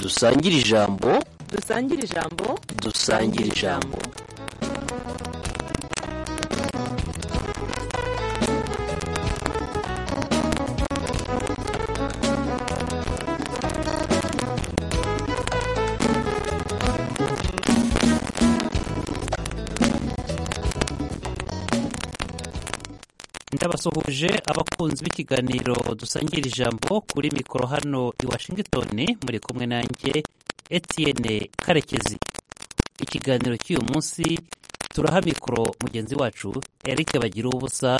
dusangire ijambo dusangire ijambo dusangire ijambo ndabasuhuje abakunzi b'ikiganiro dusangira ijambo kuri mikoro hano i washington muri kumwe nanjye etienne karekezi ikiganiro cy'uyu munsi turaha mikoro mugenzi wacu eric bagira ubusa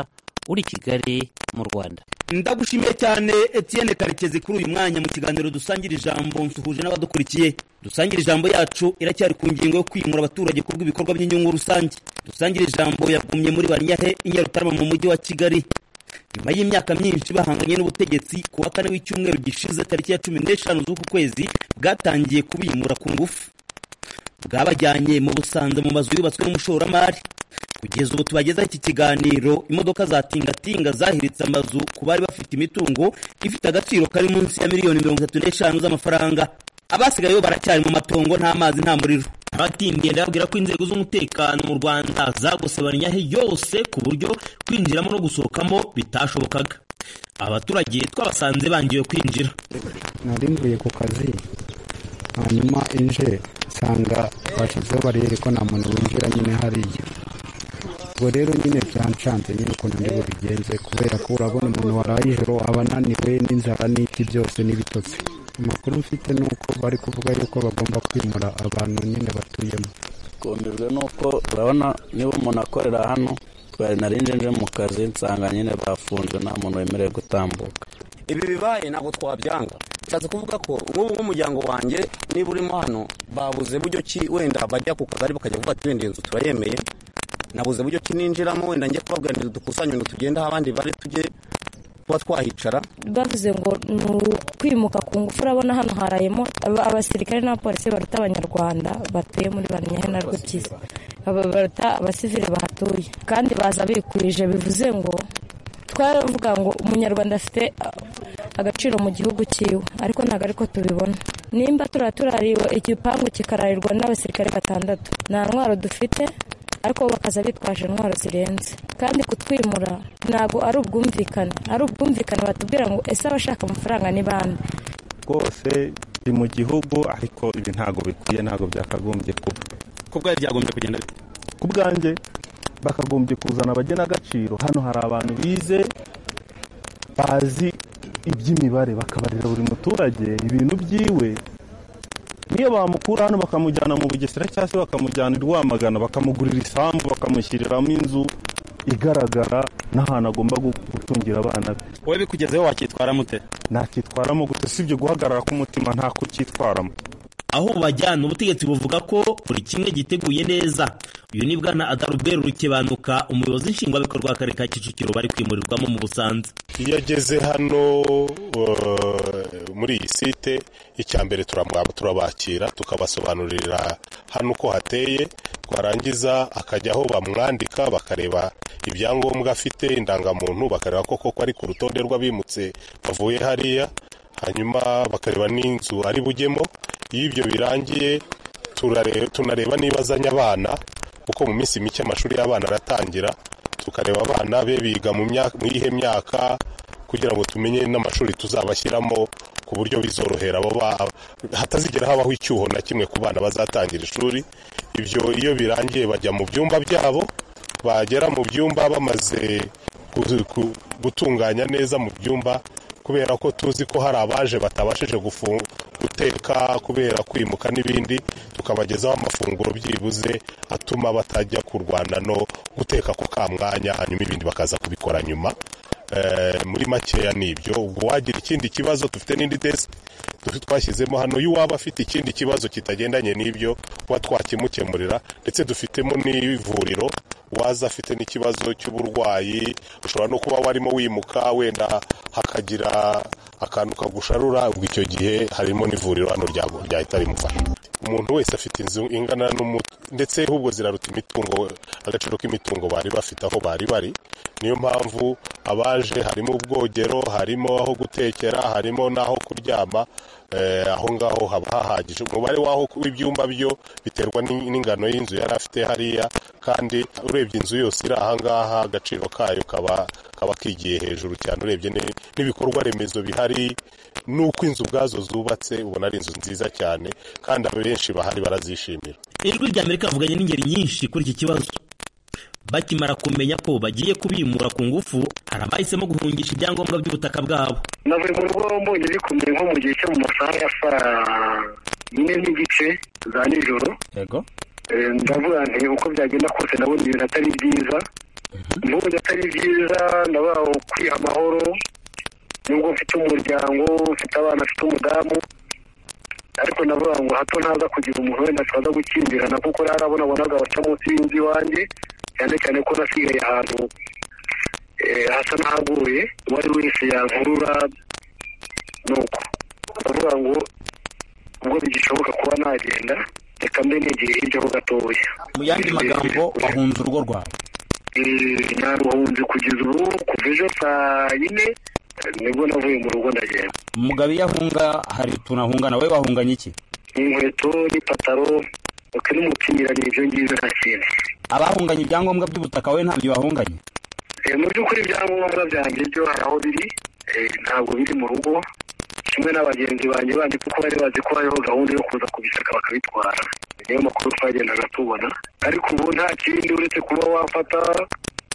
uri i kigali mu rwanda ndagushimiye cyane etienne karekezi kuri uyu mwanya mu kiganiro dusangira ijambo nsuhuje n'abadukurikiye dusangira ijambo yacu iracyari ku ngingo yo kwimura abaturage ku bw'ibikorwa by'inyungu rusange dusangira ijambo yagumye muri banyahe i nyarutarama mu mujyi wa kigali nyuma y'imyaka myinshi bahanganye n'ubutegetsi ku wa kane w'icyumweru gishize tariki ya cumi n'eshanu z'uku kwezi bwatangiye kubimura ku ngufu bwabajyanye mu busanza mu mazu yubatswe n'umushoramari kugeza ubu tubagezaho iki kiganiro imodoka za tingatinga zahiritse amazu ku bari bafite imitungo ifite agaciro kari munsi ya miliyoni mirongo itatu n'eshanu z'amafaranga abasigayeyo baracyari mu matongo nta mazi nta muriro abatindiye ndababwira ko inzego z'umutekano mu rwanda zagose banyahe yose ku buryo kwinjiramo no gusohokamo bitashobokaga abaturage twabasanze bangiwe kwinjira nari mvuye ku kazi hanyuma inje nsanga bashyizeho bariyeri ko nta muntu winjira nyine hariya ubwo rero nyine byanshanze nyine ukuntu ndi bubigenze kubera ko urabona umuntu waraye ijoro aba ananiwe n'inzara n'iki byose n'ibitotsi amakuru mfite ni uko bari kuvuga yuko bagomba kwimura abantu nyine batuyemo twumijwe nuko urabona niba umuntu akorera hano twari narinje nje mu kazi nsanga nyine bafunzwe nta muntu wemerewe gutambuka ibi bibaye ntabwo twabyanga bishatse kuvuga ko nk'ubu nk'umuryango wanjye niba urimo hano babuze buryo ki wenda bajya ku kagari bakajya gufata wenda iyi nzu turayemeye nabuze buryo ki ninjiramo wenda njye kubabwira ngo dukusanye ngo tugende aho abandi bari tujye kuba twahicara bavuze ngo ni ukwimuka ku ngufu urabona hano harayemo aba- abasirikare n'abapolisi baruta abanyarwanda batuye muri banyahe na rwubyizi Aba- baruta abasivili bahatuye kandi baza bikwije bivuze ngo twavuga ngo umunyarwanda afite ah, agaciro mu gihugu cyiwe ariko ntabwo ariko tubibona nimba turara turariwe igipangu kikararirwa n'abasirikare batandatu nta ntwaro dufite ariko bo bakaza bitwaje intwaro zirenze kandi kutwimura ntabwo ari ubwumvikane ari ubwumvikane batubwira ngo ese abashaka amafaranga ni bande rwose ndi mu gihugu ariko ibi ntabwo bikwiye ntabwo byakagombye kuba ko bwari byagombye kugenda bite ku bwanjye bakagombye kuzana abagenagaciro hano hari abantu bize bazi iby'imibare bakabarira buri muturage ibintu byiwe niyo bamukura hano bakamujyana mu bugesera cyangwa se bakamujyana i rwamagana bakamugurira isambu bakamushyiriramo inzu igaragara n'ahantu agomba gu- gutungira abana be wowe bikugezeho wakitwara mute ntacyitwaramo gusa usibye guhagarara k'umutima nta kucyitwaramo aho bajyana ubutegetsi buvuga ko buri kimwe giteguye neza uyu ni bwana adarubwera urukebanuka umuyobozi nshingwabikorwa w'akarere ka kicukiro bari kwimurirwamo mu busanza iyo ageze hano uh, muri iyi site icya mbere turamu- turabakira tukabasobanurira hano uko hateye twarangiza akajya aho bamwandika bakareba ibyangombwa afite indangamuntu bakareba ko koko ari ku rutonde rw'abimutse bavuye hariya hanyuma bakareba n'inzu ari bujyemo iyo ibyo birangiye turare- tunareba niba azanye abana kuko mu minsi mike amashuri y'abana aratangira tukareba abana be biga mu myaka- mu iyihe myaka kugira ngo tumenye n'amashuri tuzabashyiramo ku buryo bizorohera abo ba- hatazigera habaho icyuho na kimwe ku bana bazatangira ishuri ibyo iyo birangiye bajya mu byumba byabo bagera mu byumba bamaze gu- gu- gutunganya neza mu byumba kubera ko tuzi ko hari abaje batabashije gufu- guteka kubera kwimuka n'ibindi tukabagezaho amafunguro byibuze atuma batajya kurwana no guteka ako ka mwanya hanyuma ibindi bakaza kubikora nyuma Eh, muri makeya ni ibyo ubwo wagira ikindi kibazo dufite n'indi desk dufite twashyizemo hano y'uwaba afite ikindi kibazo kitagendanye n'ibyo kuba twakimukemurira ndetse dufitemo n'ivuriro waza afite n'ikibazo cy'uburwayi ushobora no kuba warimo wimuka wenda hakagira akantu kagusharura ubwo icyo gihe harimo n'ivuriro hano rya- ryahita rimufasha umuntu wese afite inzu ingana n'umutu ndetse ahubwo ziraruta imitungo agaciro k'imitungo bari bafite aho bari bari niyo mpamvu abaje harimo ubwogero harimo aho gutekera harimo n'aho kuryama eh, aho ngaho haba hahagije umubare w'aho w'ibyumba byo biterwa n'in- n'ingano y'inzu yari afite hariya kandi urebye inzu yose iri aha ngaha agaciro kayo kaba kaba kigiye hejuru cyane urebye ni- n'ibikorwa remezo bihari n'uko inzu ubwazo zubatse ubona ari inzu nziza cyane kandi abenshi bahari barazishimira ijwi rya amerika rivuganye n'ingeri nyinshi kuri iki kibazo bakimara kumenya ko bagiye kubimura ku ngufu hari abahisemo guhungisha ibyangombwa by'ubutaka bwabo navuye mu rugo mbonye bikumye nko mu gihe cyo mu masaha ya saa yine n'igice za nijoro yego Eh, ndavuga nti uko byagenda kose ndabona ibintu atari byiza nubwo atari byiza ndavuga ukwiha amahoro nubwo mfite umuryango mfite abana mfite umudamu ariko ndavuga ngo hato ntaza kugira umuntu wenda twaza gukimbirana kuko rero arabonabonaga baca munsi y'inzu iwanjye cyane cyane ko nasigaye ahantu eh, hasa n'ahaguye uwo ari wese yankurura nuko ndavuga ngo ubwo bigishoboka kuba nagenda reka mbe negeye hirya ho gatoya mu yandi magambo wahunze urugo rwawe Eh, naruhunze kugeza ubu kuva ejo saa yine eh, nibwo navuye mu rugo ndagenda mugabe iyo ahunga hari utuntu ahungana wowe wahunganye iki inkweto n'ipataro uko n'umupira ni ibyo ngibyo nta kintu abahunganye ibyangombwa by'ubutaka wowe ntabyo bahunganye Eh, mu by'ukuri ibyangombwa byanjye byo hari aho biri eh, ntabwo biri mu rugo kimwe n'abagenzi banjye bandi kuko bari bazi ko hariho gahunda yo kuza kubisaka bakabitwara niyo makuru twagendaga tubona ariko ubu nta kindi uretse kuba wafata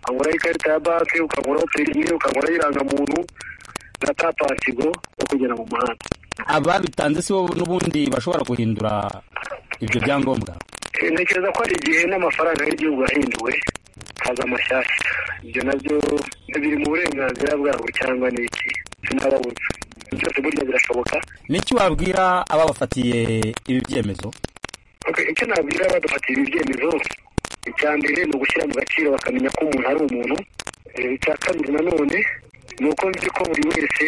ukagura ikarita ya banki ukagura perimi ukagura irangamuntu na tapasigo yo kugera mu muhanda ababitanze si bo n'ubundi bashobora guhindura ibyo byangombwa Eh, ntekereza ko hari igihe n'amafaranga y'igihugu yahinduwe haza amashyashya ibyo nabyo biri mu burenganzira bwabo cyangwa ni iki sinababuza byose burya birashoboka niki wabwira ababafatiye ibi byemezo Okay, icyo nabwira badufatiye ibi byemezo icya mbere ni ugushyira mu gaciro bakamenya ko umuntu ari umuntu Eh, icya kabiri nanone ni uko nzi ko buri wese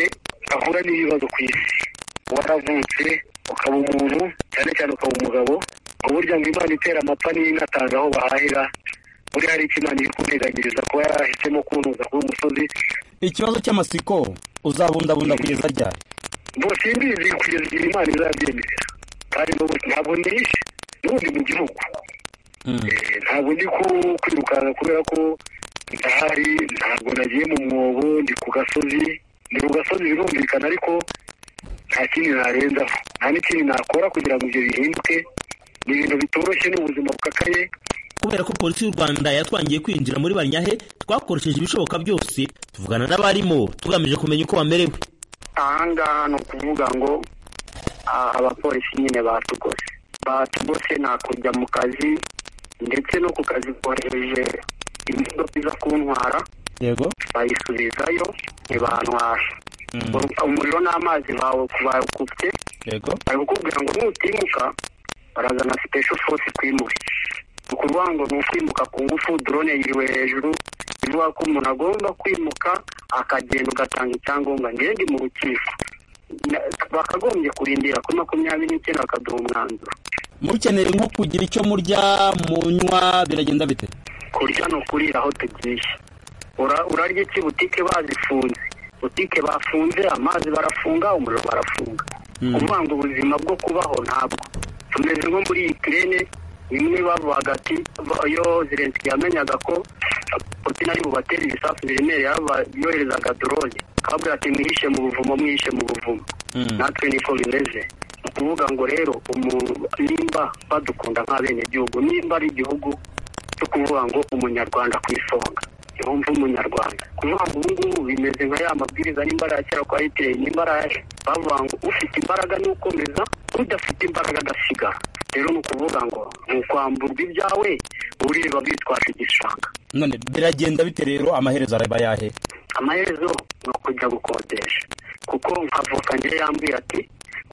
ahura n'ibibazo ku isi waravutse ukaba umuntu cyane cyane ukaba umugabo ubu burya ngo imana itera amapfa n'inatanga aho bahahira buriya hari icyo imana iri kunteganyiriza kuba yarahisemo kuntuza kuba umusozi ikibazo cy'amasiko uzabundabunda kugeza ryari ngo simbizi kugeza igihe imana izabyemerera kandi n'ubu ntabwo nishe n'ubundi mu gihugu Eh, ntabwo ndi ku- kwirukanka kubera ko ndahari ntabwo nagiye mu mwobo ndi ku gasozi ndi ku gasozi birumvikana ariko nta kindi narenzaho nta n'ikindi nakora kugira ngo ibyo bihinduke ni ibintu bitoroshye ni ubuzima bukakaye kubera ko polisi y'u rwanda yatwangiye kwinjira muri banyahe twakoresheje ibishoboka byose tuvugana n'abarimo tugamije kumenya uko bamerewe ahangaha ni ukuvuga ngo ah, abapolisi nyine batugose batugose ni kujya mu kazi ndetse no ku kazi kohereje imodoka iza kuntwara yego bayisubizayo ntibantwara umuriro n'amazi bawe bakufite yego bari kukubwira ngo nutimuka barazana special force kwimure ni ukuvuga ngo ni ukwimuka ku ngufu drone yiriwe hejuru ivuga ko umuntu agomba kwimuka akagenda ugatanga icyangombwa njyewe ndi mu rukiko Na- bakagombye kurindira kuri makumyabiri n'icyenda bakaduha umwanzuro mukenera nko kugira icyo murya munywa biragenda bite kurya ni ukurira aho tugiye Ura- urarya iki butike bazifunze butike bafunze amazi barafunga umuriro barafunga kuvuga ngo ubuzima bwo kubaho ntabwo tumeze nko muri iyi kirene imwe bavuga ati ba- iyo zirensi yamenyaga ko putin ari bubatere ibisasu biremereye yaba- yoherezaga dorone akababwira ati mwihishe mu buvumo mwihishe mu buvumo natwe niko bimeze ni ukuvuga ngo rero umu- nimba badukunda nk'abenegihugu nimba ari igihugu cyo kuvuga ngo umunyarwanda ku isonga yumva umunyarwanda kuvuga ngo ubu ngubu bimeze nka ya mabwiriza nimba ari ayakera kwa airtel nimba ari ayahe bavuga ngo ufite imbaraga ni ukomeza udafite imbaraga agasigara rero ni ukuvuga ngo ni ukwamburwa ibyawe ureba bitwaje igishanga none biragenda bite rero amaherezo araba yahe amaherezo ni ukujya gukodesha kuko nk'avoka njye yambwira ati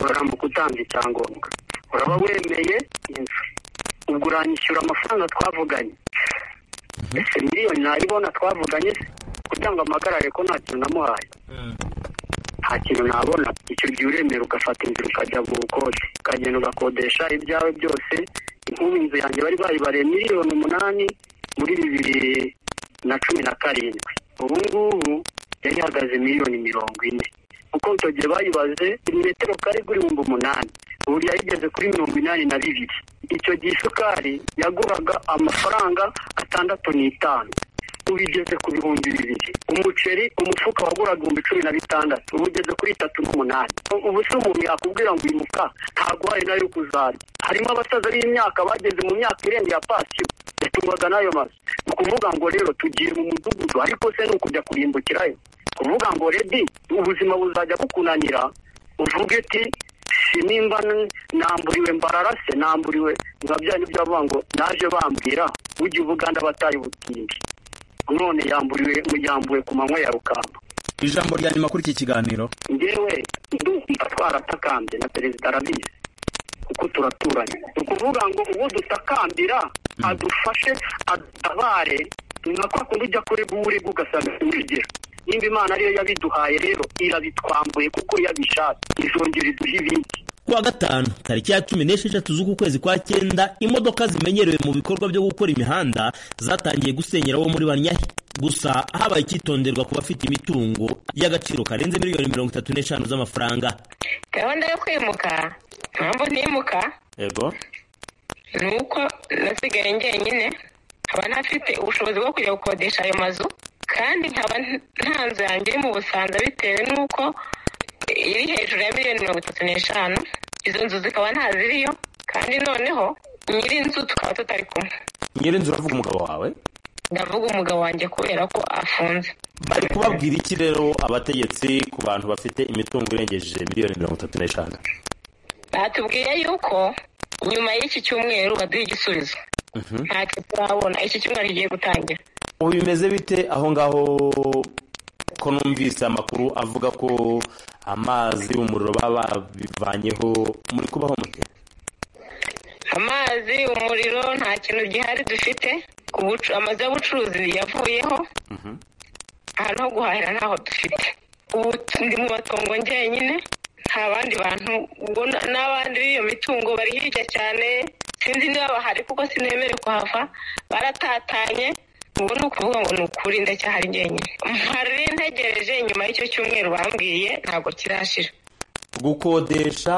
urarambuka utanga icyangombwa uraba wemeye inzu ubwo uranyishyura amafaranga twavuganye ese miliyoni nayibona twavuganye se kugira ngo amagarare ko nta kintu namuhaye nta kintu nabona icyo gihe uremera ugafata inzira ukajya mu bukode ukagenda ugakodesha ibyawe byose nk'ubu inzu yanjye bari baribariye miliyoni umunani muri bibiri na cumi na karindwi ubu ngubu yari ihagaze miliyoni mirongo ine kuko icyo gihe bayibaze metero kare kuri ibihumbi umunani ubu yayigeze kuri mirongo inani na bibiri icyo gihe isukari yaguraga amafaranga atandatu n'itanu ubu igeze ku bihumbi bibiri umuceri umufuka waguraga ibihumbi cumi na bitandatu ubu ugeze kuri itatu n'umunani ubu se umuntu yakubwira ngo uyu mufuka ntabwo hari nayo kuzajya harimo abasaza b'imyaka bageze mu myaka irenga ya pasiyo yatungwaga n'ayo mazu ni ukuvuga ngo rero tugiye mu mudugudu ariko se ni ukujya kurimbukirayo kuvuga ngo redi ubuzima buzajya bukunanira uvuge ati sinimba namburiwe mbararase namburiwe biba byari ibyo bavuga ngo naje bambwira ujye ubuganda batari butinde none yamburiwe yambuwe ku manywa ya rukamba ijambo rya nyuma kuri iki kiganiro ngewe ndumva twaratakambye na perezida arabizi kuko turaturanye ni ukuvuga ngo uwo dutakambira adufashe adutabare ni nka kwa kundi ujya kuri burega ugasanga urugero nimba imana ariyo yabiduhaye rero irabitwambuye kuko yabishatse izongera iduhe ibindi kuwa gatanu tariki ya cumi n'esheshatu z'uku kwezi kwa cyenda imodoka zimenyerewe mu bikorwa byo gukora imihanda zatangiye gusenyera abo muri banyahe gusa habaye icyitonderwa ku bafite imitungo y'agaciro karenze miliyoni mirongo itatu n'eshanu z'amafaranga gahunda yo kwimuka mpamvu ntimuka yego ni uko nasigaye njyenyine nkaba ntafite ubushobozi bwo kujya gukodesha ayo mazu kandi nkaba nta nzu yanjye iri mu busanza bitewe n'uko iri hejuru ya miliyoni mirongo itatu n'eshanu izo nzu zikaba ntaziriyo kandi noneho nyiri inzu tukaba tutari kumwe nyirinzu uravuga umugabo wawe ndavuga umugabo wanjye kubera ko afunze bari kubabwira iki rero abategetsi ku bantu bafite imitungo irengeje miliyoni mirongo itatu n'eshanu batubwiye yuko nyuma y'iki cyumweru baduha igisubizo ntacyo turabona iki cyumweru kigiye gutangira ubu bimeze bite aho ngaho ko numvise amakuru avuga ko amazi umuriro baba babivanyeho muri kubaho mute amazi umuriro nta kintu gihari dufite Ubucu- amazu y'ubucuruzi yavuyeho ahantu ho guhahira ntaho dufite ubu ndi mu matongo njyenyine nta bandi bantu ubwo na- n'abandi b'iyo mitungo bari hirya cyane sinzi niba bahari kuko sinemere kuhava baratatanye ubu ni ukuvuga ngo ni ukuri ndacyahari njyenyine mpari ntegereje nyuma y'icyo cyumweru bambwiye ntabwo kirashira gukodesha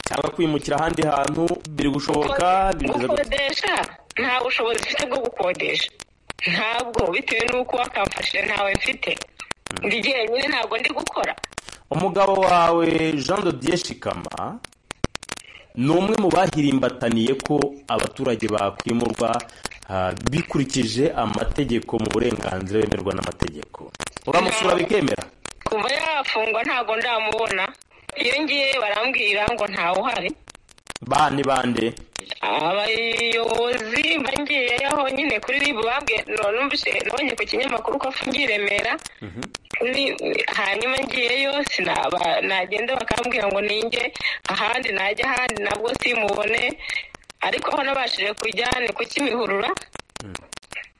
cyangwa kwimukira ahandi hantu biri gushoboka bimeze gute gukodesha nta bushobozi mfite bwo gukodesha ntabwo bitewe n'uko wakamfashije ntawe mfite ndi jyenyine ntabwo ndi gukora umugabo wawe jean de dieu shikama ni umwe mu bahirimbataniye ko abaturage bakwimurwa ah, bikurikije amategeko mu burenganzira bemerwa n'amategeko uramusura bikemera kuva yafungwa ntabwo ndamubona iyo ngiye barambwira ngo ntawe uhari bani bande abayobozi mba ngiyeyo aho nyine kuri ribu bambwiye numvise nabonye ku kinyamakuru ko afungiye i remera Ni- ni- hanyuma ngiyeyo sinaba- nagenda bakambwira ngo ninjye ahandi najya ahandi nabwo simubone ariko aho nabashije kujya ni ku kimihurura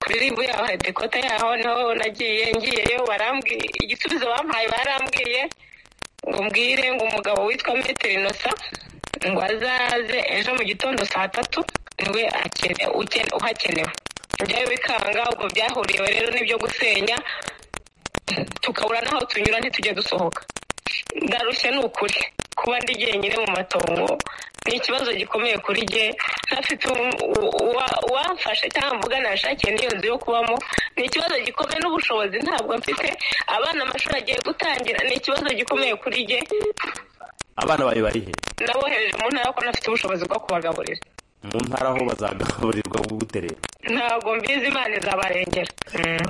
kuri ribu yaho hari dekota yaho niho nagiye ngiyeyo barambwiye igisubizo bampaye barambwiye ngo mbwire ngo umugabo witwa metero inosa ngo azaze ejo mu gitondo saa tatu niwe akene- ukene- uhakenewe ibyo bikanga ubwo byahuriwe rero n'ibyo gusenya tukabura n'aho tunyura ntitujye dusohoka ndarushye ni ukuri kuba ndi jyenyine mu matongo ni ikibazo gikomeye kuri jye ntafite uwa- uwa- uwamfasha cyangwa mvugana yashakiye n'iyo nzu yo kubamo ni ikibazo gikomeye n'ubushobozi ntabwo mfite abana amashuri agiye gutangira ni ikibazo gikomeye kuri jye abana bawe bari he nabohereje mu ntara ko ntafite ubushobozi bwo kubagaburira mu ntara aho bazagaburirwa gute rero ntabwo mbizi imana izabarengera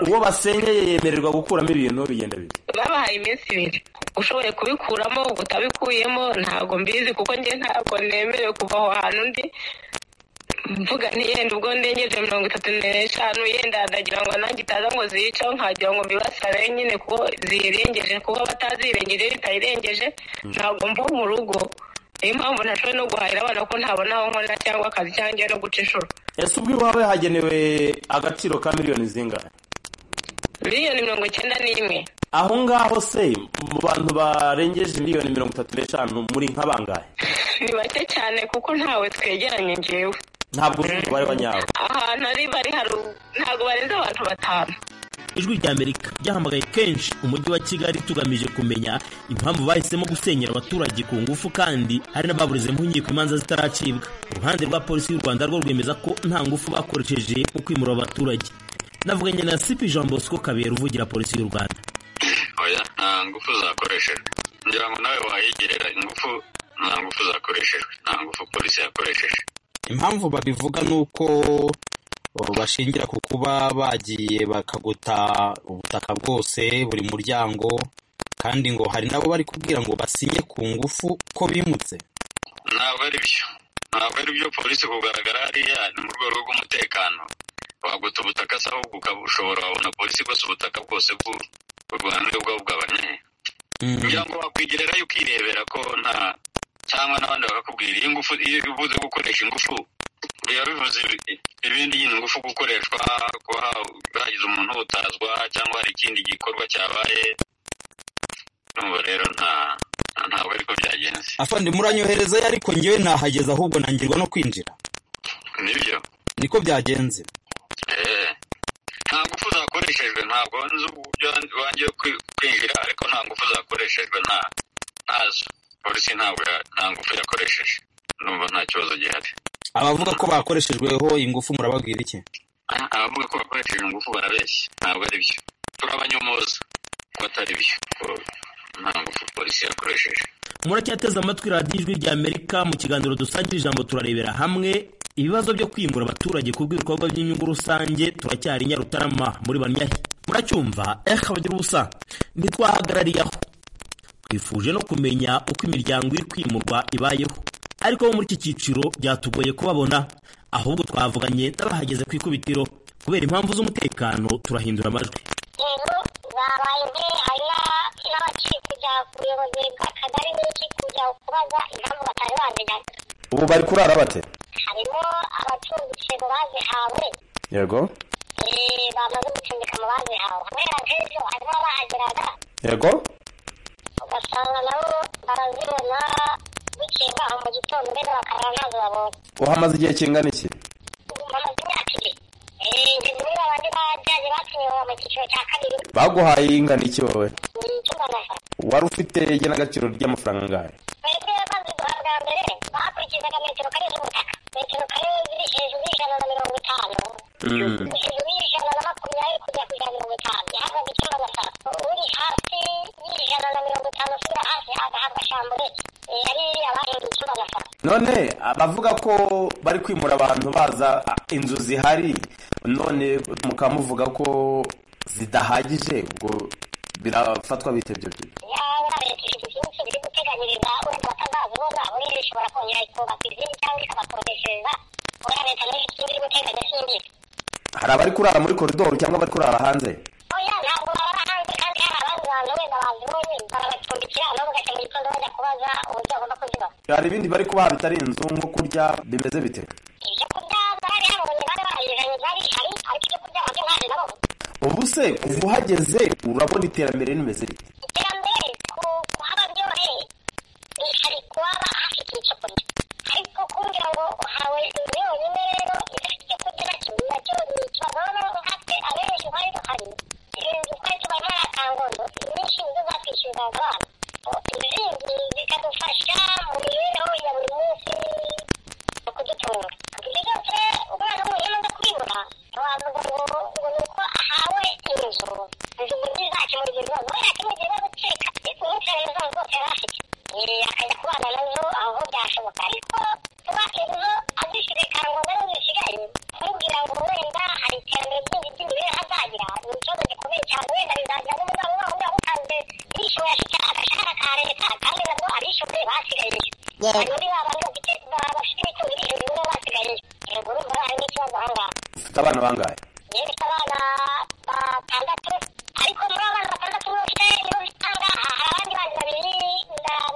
uwo basenyeye yemererwa gukuramo ibintu bigenda bibi babahaye iminsi ibiri ushoboye kubikuramo utabikuyemo ntabwo mbizi kuko njye ntabwo nemerewe kuva aho hantu ndi mvuga ntiyenda ubwo ndengeje mirongo itatu n'eshanu yenda ndagira ngo nanjye itaza ngo ziyiceho nkagira ngo mbibasare nyine kuko ziyirengeje kuko batazirengeje bitayirengeje ntabwo mvuga mu rugo niyo mpamvu ntashoboye no guhahira abana ko ntabona aho nkorera cyangwa akazi cyangwa njyewe no guca inshuro ese ubwo iwawe hagenewe agaciro ka miliyoni zingahe miliyoni mirongo icyenda n'imwe aho ngaho se mu bantu barengeje miliyoni mirongo itatu n'eshanu muri nka bangahe ni bake cyane kuko ntawe twegeranye ngewe ntabwo uzi umubare wa nyawo ahantu ari bari haru ntabwo barenze abantu batanu ijwi ry'amerika ryahamagaye kenshi umujyi wa kigali tugamije kumenya impamvu bahisemo gusenyera abaturage ku ngufu kandi hari n'ababurizemo inkiko imanza zitaracibwa uruhande rwa polisi y'u rwanda rwo rwemeza ko nta ngufu bakoresheje mu kwimura abaturage navuganye na sipi jean bosco kabera uvugira polisi y'u rwanda oya nta ngufu zakoreshejwe ngira ngo nawe wahigerera ingufu nta ngufu zakoreshejwe nta ngufu polisi yakoresheje impamvu babivuga ni uko bashingira ku kuba bagiye bakaguta ubutaka bwose buri muryango kandi ngo hari nabo bari kubwira ngo basinye ku ngufu ko bimutse ntabwo ari byo ntabwo ari byo polisi kugaragara hariya ni mu rwego rw'umutekano waguta ubutaka se ahubwo ushobora wabona polisi igose ubutaka bwose bw'u rwanda ubwo bugabanye kugira ngo wakwigererayo ukirebera ko nta cyangwa n'abandi bakakubwira iyo ngufu iyo ubuze gukoresha ingufu biba bivuze ibindi nyine ngufu gukoreshwa kuba hagize umuntu utazwa cyangwa hari ikindi gikorwa cyabaye n'ubu rero nta ntabwo ariko byagenze afande muranyoherezayo ariko ngewe nahageze ahubwo nangirwa no kwinjira nibyo niko byagenze nta ngufu zakoreshejwe ntabwo nzi uburyo wanjye kwinjira ariko nta ngufu zakoreshejwe nta ntazo polisi ntabwo nta ngufu yakoresheje numva nta kibazo gihari abavuga ko bakoreshejweho ingufu murababwira iki abavuga ko bakoresheje ingufu barabeshya ntabwo ari byo turabanyomoza ko atari byo ko nta ngufu polisi yakoresheje muracyateze amatwi radiyo ijwi rya amerika mu kiganiro dusangira ijambo turarebera hamwe ibibazo byo kwimura abaturage ku bw'ibikorwa by'inyungu rusange turacyari nyarutarama muri banyahi muracyumva eh abagira ubusa ntitwahagarariye aho twifuje no kumenya uko imiryango iri kwimurwa ibayeho ariko bo muri iki cyiciro byatugoye kubabona ahubwo twavuganye n'abahageze ku ikubitiro kubera impamvu z'umutekano turahindura amajwi yego babaye imbere hari n'abakiri kujya ku buyobozi bw'akagari n'iki kujya kubaza impamvu batari bazigana ubu bari kurara bate harimo abacumbitse mu bazihawe yego eh, bamaze gucumbika mu bazihawe kubera nk'ejo harimo abahageraga yego ugasanga nabo barazibona bukeye bwaho mu gitondo mbere bakarara ntazo babonye uhamaze igihe kingana iki bamaze imyaka ibiri Eh, ngeze muri babandi bajyaje batunyewe mu cyiciro cya kabiri baguhaye ingana iki wowe ni ikingana sa wari ufite igenagaciro ry'amafaranga angahe twebwe bamaze guhabwa bwa mbere bakurikizaga metero kare z'ubutaka metero kare ziri hejuru y'ijana na mirongo itanu hejuru y'ijana na makumyabiri kujya ku ijana na mirongo itanu yahabwaga ikingana sa uri hasi y'ijana na mirongo itanu usubira hasi agahabwa shambure Eh, ari abahinga ikingana sa none abavuga ko bari kwimura abantu baza a, inzu zihari none mukaba muvuga ko zidahagije ubwo birafatwa bite ibyo byo yaba leta ifite byinshi biri guteganyiriza wenda batazazibona buri ishobora kongera ikubaka izindi cyangwa ikabakodeshereza kubera leta nayo ifite ibyo iri guteganya sindizi hari abari kurara muri koridoro cyangwa abari kurara hanze oya ntabwo baba hanze kandi hari abandi bantu wenda bazibonye barabacumbikira nabo ugajya mu gitondo bajya kubaza uburyo bagomba kuzibaho hari ibindi bari kubaha bitari inzu nko kurya bimeze bite ibyo kurya bari harabonye bari barabizanye bari hari ariko ibyo kurya babyo ntabyo nabo ubu se kuva uhageze urabona iterambere rimeze rite iterambere ku- kuhaba byoroheye ni hari kuhaba hafite icyo kurya ariko kumbwira ngo uhawe inzu yonyine rero idafite icyo kurya nacyo nacyo ni ikibazo noneho nkatwe abenshi twari duhari inzu twari tubaye muri akangondo nyinshi nizo zakwishyuriraga abana izindi zikadufasha mu mibereho ya buri munsi mu kudutunga ibyo byose umwana w'umuntu amaze kubibura wavuga ngo ngo ni uko ahawe inzu inzu muri zakemura ibyo bibazo wenda akemura ibyo bibazo cye umunsi remezo zose yari afite Eh, akajya kubana nazo aho byashoboka ariko kuba inzu azishyuye kangombwa n'ubu bisigaye kumubwira ngo wenda hari iterambere ryinshi ry'imibereho azagira ni ikibazo gikomeye cyane wenda bizagira n'umuryango wawe uba utanze yishyuwe afite agashahara ka leta kandi nabwo abishyuwe basigaye hari muri ba bantu bafite ba- bafite imitungo iri hejuru nabo basigaye yego urumva hari n'ikibazo aho ngaho ufite abana bangahe yifite abana batandatu ariko muri abo bana batandatu nibo mfite nibo mfite ahangaha hari abandi bana babiri na-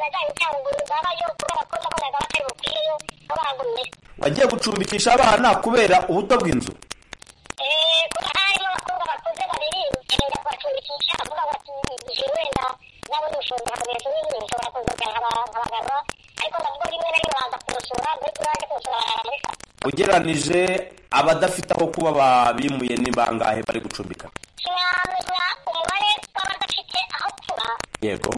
najyanye cyangwa babayo kubera ko nabonaga batari bukwireyo aho baragumye wagiye gucumbikisha abana kubera ubuto bw'inzu Eh, kuko harimo abakobwa bakuze babiri ngenda kubacumbikisha avuga bati kumushinja kugeza ubu bishobora kuzuka nk'abagabo ariko nabwo rimwe na rimwe baza kumusura muri turaje kumusura baramuka ugereranije abadafite aho kuba babimuye ni bangahe bari gucumbika sinamenya umubare w'abadafite aho kuba yego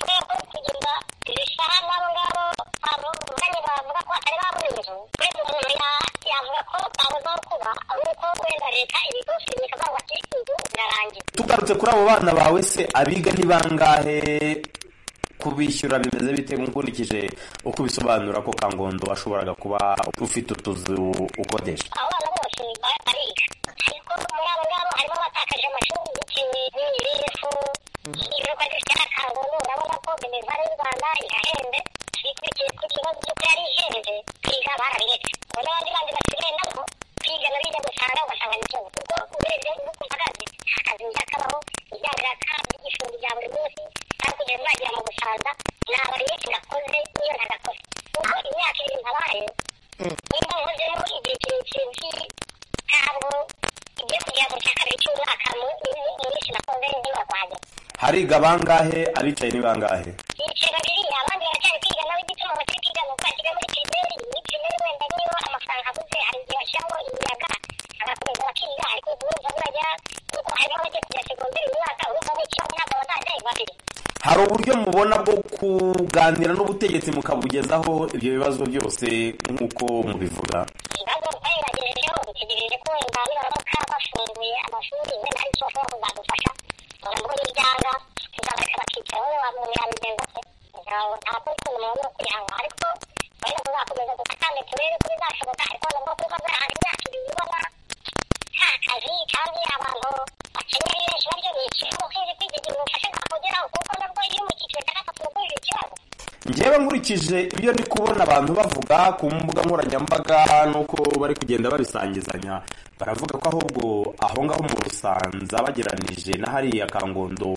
rwego rwo kugeza ibisaha n'abo ngabo bavuganye bavuga ko atari babura inzu wenda umuntu ya- yavuga ko babuze aho kuba ahubwo wenda leta ibigufi bikavuga ati inzu zirarangira tugarutse kuri abo bana bawe se abiga ni bangahe kubishyura bimeze bite nkurikije uko ubisobanura ko kangondo washoboraga kuba ufite utuzu ukodesha abo bana bose ba- bariga ariko muri abo ngabo harimo abatakaje amashuri bitewe n'imirire ibikorwa by'akakango urabona ko imibare y'u rwanda irahenze ikurikiye ku kibazo cy'uko yari ihenze kwiga barabiretse ngo n'abandi bandi basigaye nabo kwiga na biga gusanga ugasanga ni ikibazo kuko urebye n'uko mpagaze nta kazi njakabaho ibyangiraka by'igifungo bya buri munsi kandi kugeza nagera mu gusaza nabariye ngakoze niyo ntagakoze ubwo imyaka ibiri ntabaye nimba nkozemo igihe kirekire ntabwo ibyo kugira ngo cya kabiri cy'umwaka mu mu- mu minsi nakoze ndiba kwanjye hariga bangahe abicaye ni bangahe ibice babiri abandi baracyari kwiga nawe igituma bakiri kwiga ni uko bashyiga muri pirimeri muri pirimeri wenda niyo amafaranga abuze hari igihe bashyiramo imiyaga agakomeza bakiga ariko ubu urumva burajya kuko harimo abajya kujya segonderi mu mwaka urumva n'icyo ntabwo bazazaye babiri hari uburyo mubona bwo kuganira n'ubutegetsi mukabugezaho ibyo bibazo byose nk'uko mubivuga ibibazo twageragejeho dutegereje ko wenda nibaramuka bafunguye amashuri wenda hari icyo bashobora kuzadufasha ngo nabwo n'ibyanga tuzabareka bakicara wowe wamubwira bigenza se ntabwo ntabwo ukuntu umuntu ni ukwihanga ariko wenda tuzakomeza dukatane turebe ko bizashoboka ariko nabwo kuba zahari imyaka ibiri ubona nta kazi kandi abantu bakennye ari benshi baryo ni ikibazo kwezi kwigeze ibintu ufashe ntakugeraho kuko nabwo iyo uri mu cyiciro cya gatatu nabwo uri ikibazo njyewe nkurikije ibyo ndi kubona abantu bavuga ku mbuga nkoranyambaga n'uko bari kugenda babisangizanya baravuga ko ahubwo aho ngaho mu rusanza bageranije na hariya kangondo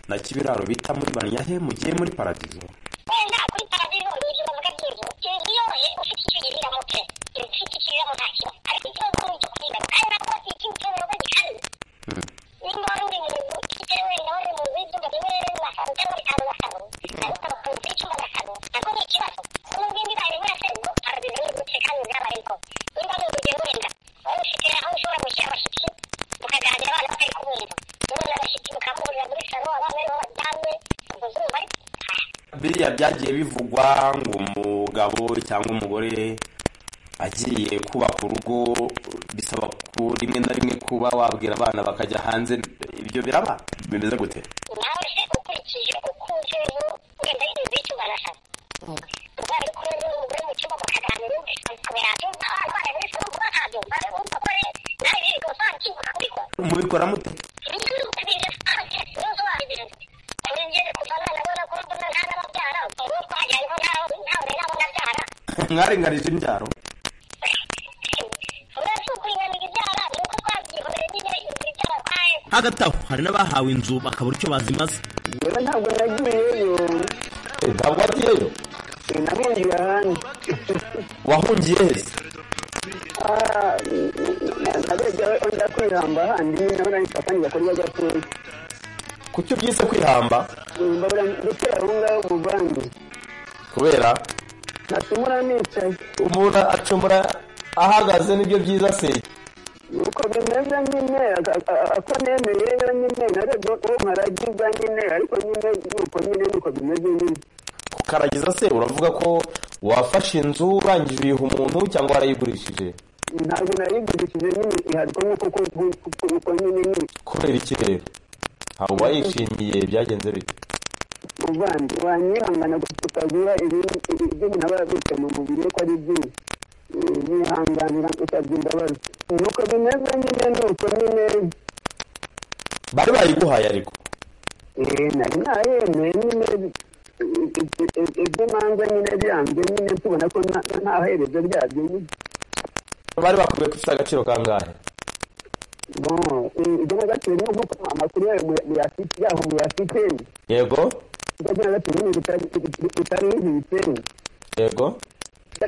na kibiraro bita muri banyahe mugiye muri paradizo wenda kuri paradizo ni ibyo bavuga by'inzu inzu yoroye ufite icyo uyirimo pe inzu ufite icyo uyirimo nta kibazo ariko ikibazo ni icyo kwiga kandi nabwo si ikindi kibazo nabwo gihari nimba wari uri mu nzu ifite wenda wari mu nzu y'ibyumba bimwe na salo cyangwa bitanu na salo ariko bakunze icyumba na salo nabwo ni ikibazo kuko n'indi baye mwese ubwo paradizo ni gute kandi byabariko nimba ari urugero wenda wari ufite aho ushobora gushyira abashyitsi mukaganira abana batari kubumva mubona abashyitsi mukamuhurira muri salo abana ariho baryamye ubwo zuba ariko biriya byagiye bivugwa ngo umugabo cyangwa umugore agiye kubaka urugo bisaba ko rimwe na rimwe kuba wabwira abana bakajya hanze ibyo biraba bimeze gute nawe se ukurikije uko uzeho wenda inzu y'icyumba na salo ubwo ko rero umugore mu cyumba mukaganira ukabera byumva abana bose bumva ntabyumva urumva ko rero nawe birirwa usangiye ukabikora mubikora mute mwarenganije imbyaro hagati aho hari n'abahawe inzu bakabura icyo bazimaza yewe ntabwo nagiyeyo ntabwo wagiyeyo nahungiye ahandi wahungiye he se Ah, nabejya wenda kwihamba handi nabona nshakanye bakora bajya kuza kuki ubyise kwihamba mbabura ndetse aho ngaho umuvange kubera nacumura nicaye umuntu acumura ahagaze nibyo byiza se uko bimeze nyine a- a- a- ako nemeye yo nyine narebye ko nkaragiza nyine ariko nyine nuko nyine nuko bimeze nyine ukaragiza se uravuga ko wafashe inzu urangije uyiha umuntu cyangwa warayigurishije ntabwo narigurishije nyine ihariko nuko ku- ku- ku- uko nyine nyine kubera iki rero ntabwo wayishimiye byagenze bite muvandi wanyihangana kutagira iby'umuntu aba yabitse mu mubiri we ko ari byinshi yihanganira usabye imbabazi nuko bimeze nyine nuko nyine bari bayiguhaye ariko eh, nari nayemeye nyine ibyo manza nyine byanze nyine tubona ko nta- nta herezo ryabyo nyine bari bakwiye ko ifite agaciro kangahe bon ibyo nagaciro ni nk'uko amakuru yayo muya- muyafite yaho muyafite yego ibyo nagaciro ni bitari nk'ibitenge yego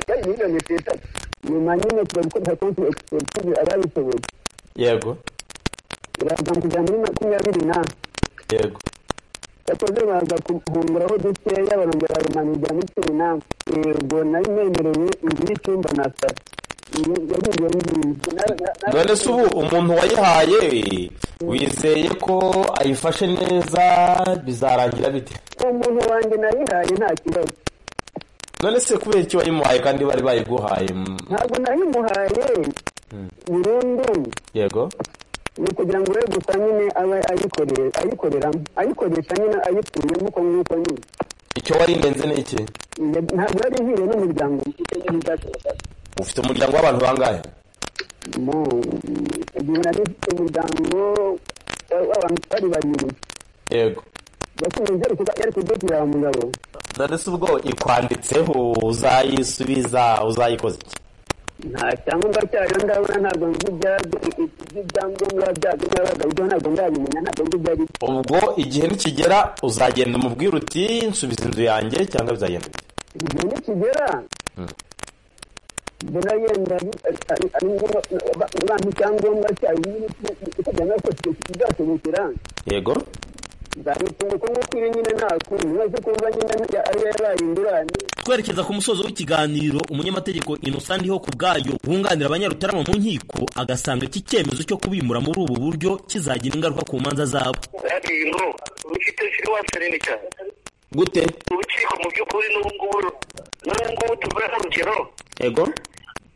cyari miliyoni esheshatu nyuma nyine tuba gukoresha konti egisipesitive ababishoboye yego biraza kujya muri makumyabiri n'ane yego yakoze baza kuhunguraho dukeya barongera barumanurira muri cumi n'ane yego nari nemereye inzu y'icyumba na saro yagiye ngiye none se ubu umuntu wayihaye wizeye ko ayifashe neza bizarangira bite umuntu wanjye nayihaye nta kibazo none se kubera iki wayimuhaye kandi bari bayiguhaye Mm, ntabwo nayimuhaye burundu yego ni ukugira ngo we gusa nyine abe ayikorere ayikoreramo ayikoresha nyine ayituye nk'uko nk'uko nyine icyo warindenze ni iki Njye- ntabwo yari ihiriye n'umuryango mfite n'umuryango ufite umuryango w'abantu bangahe mu igihe nari mfite umuryango w'abantu bari babiri yego bakunze yari kudutira wa mugabo none se ubwo ikwanditseho uzayisubiza uzayikoze iki nta cyangombwa cyayo ndabona ntabwo nzi ibyabyo ibyangombwa byabyo n'abaga ibyo ntabwo ndabimenya ntabwo nzi ibyo ari byo ubwo igihe nikigera uzagenda umubwire uti nsubiza inzu yanjye cyangwa bizagenda bite igihe nikigera Mm. mbona yenda ari- ari ari ngombwa abantu icyangombwa cyayo ikajya no kuzashobokera yego nzabitunga kuko nk'uko iri nyine nta kundi maze kumva nyine ari yo yabaye ingurane twerekeza ku musozo w'ikiganiro umunyamategeko innocent ndiho ku bwayo wunganira abanyarutarama mu nkiko agasanga iki cyemezo cyo kubimura muri ubu buryo kizagira ingaruka ku manza zabo ngo ufite siruwasi nini cyane gute urukiko mu by'ukuri n'ubu ngubu n'ubu ngubu tuvuga nk'urugero yego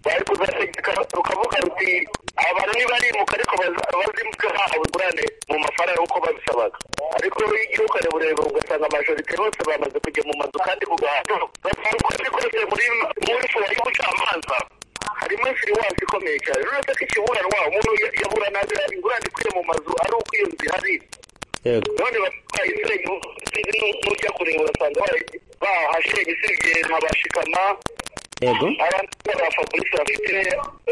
bari kuzategeka rukavuga ruti abantu ntibarimuka ariko baza- bazimuka bahawe ingurane mu mafaranga uko babisabaga ariko rero iyo ugiye ukareba ugasanga amajorite bose bamaze kujya mu mazu kandi ku gahato bafunguye bikoreye muri muri fura y'ubucamanza harimo infiriwasi ikomeye cyane rero uretse ko ikiburanwa umuntu ya- yaburana ingurane ikwiye mu mazu ari uko iyo nzu ihari yego none bayisenye n'ujya kuringa ugasanga barayi- bahashenye usibye nka bashikama yego abandi ba fabrice bafite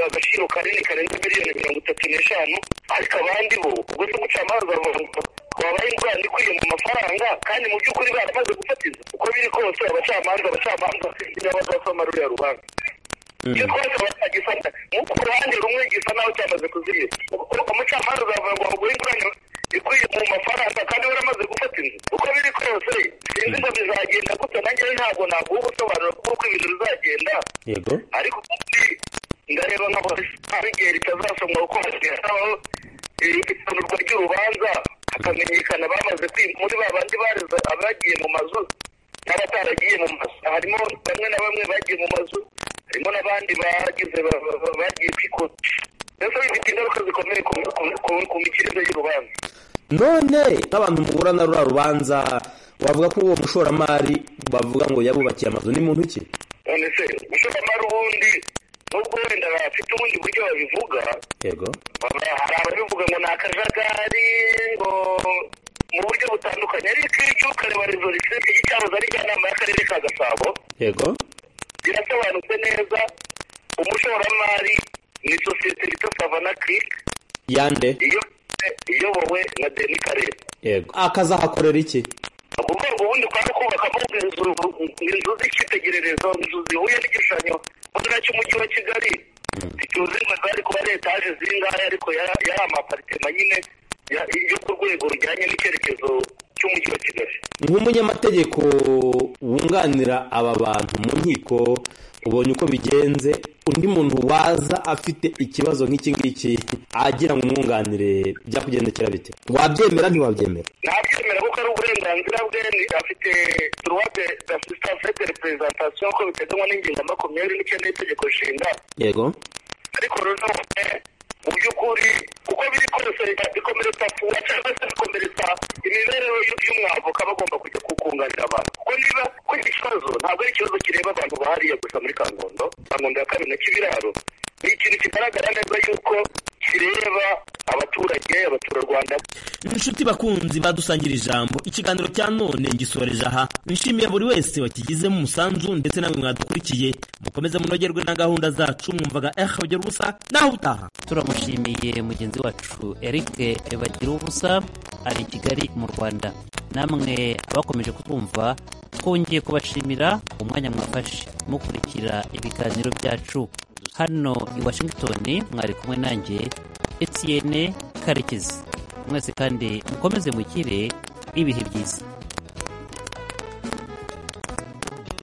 agaciro kanini karenze miliyoni mirongo itatu n'eshanu ariko abandi bo ubwo se umucamanza bavuga ngo wabaye ingurane ikwiye mu mafaranga kandi mu by'ukuri baramaze gufatiza uko biri kose abacamanza abacamanza niba bazasoma ruriya rubanza icyo twese batagifata nk'uko uruhande rumwe gisa naho cyamaze kuzirira umucamanza azavuga ngo waguhe ingurane ikwiye mu mafaranga kandi waramaze gufata inzu uko biri kose sinzi ngo bizagenda gute nanjyewe ntabwo naguha ubusobanuro bw'uko ibintu bizagenda yego ariko ubundi ndareba nka hari igihe ritazasomwa kuko habaho isanurwa ry'urubanza hakamenyekana bamaze kwi- muri ba bandi bareze abagiye mu mazu n'abataragiye mu mazu harimo bamwe na bamwe bagiye mu mazu harimo n'abandi bagize ba- ba- ba- bagiye kwikoresha mbese bifite ingaruka zikomeye ku- ku- ku- ku mikirize y'urubanza none nk'abantu muhura na ruriya rubanza wavuga ko uwo mushoramari bavuga ngo yabubakiye amazu ni muntu ki none se umushoramari ubundi nubwo wenda bafite ubundi buryo babivuga yego hari ababivuga ngo ni akajagari ngo mu buryo butandukanye ariko iyo ugiye ukareba rezo rishinzwe igicaroza ari njyanama y'akarere ka gasabo yego birasobanutse neza umushoramari ni sosiyete yitwa savana kirike yande iyo- iyobowe na deni karere yego akazahakorera iki kuko ngo ubundi kwari kubakamo inzu inzu z'icyitegererezo inzu zihuye n'igishushanyo mbonera cy'umujyi wa kigali ituze ngo zari kuba ari etaje zingahe ariko yari yari amaparitema nyine ya- yo ku rwego rujyanye n'icyerekezo cy'umujyi wa kigali nk'umunyamategeko wunganira aba bantu mu nkiko ubonye uko bigenze undi muntu waza afite ikibazo nk'iki ngiki agira ngo umwunganire byakugendekera bite wabyemera ntiwabyemera ntabyemera kuko ari uburenganzira bwe ni- afite turuwate dasisitance de reperezantasiyo nk'uko biteganywa n'ingingo ya makumyabiri n'icyenda y'itegeko nshinga yego ariko rero mu by'ukuri uko biri kose bikomeretsa fuwa cyangwa se bikomeretsa imibereho y'u- y'umwavoka bagomba kujya kukunganira abantu kuko niba kuri iki kibazo ntabwo ari ikibazo kireba abantu bahariye gusa muri kangondo kangondo ya kabiri na kibiraro ni ikintu kigaragara neza yuko kireba abaturage abaturarwanda inshuti bakunzi badusangira ijambo ikiganiro cya none ngisoreje aha nshimiye buri wese wakigizemo umusanzu ndetse namwe mwadukurikiye mukomeze munogerwe na gahunda zacu mwumvaga ehe bagira ubusa naho utaha turamushimiye mugenzi wacu eric bagira ubusa ari i kigali mu rwanda namwe abakomeje kutwumva twongeye kubashimira umwanya mwafashe mukurikira ibiganiro byacu hano i washington mwari kumwe nanjye etienne karekezi mwese kandi mukomeze mugire ibihe byiza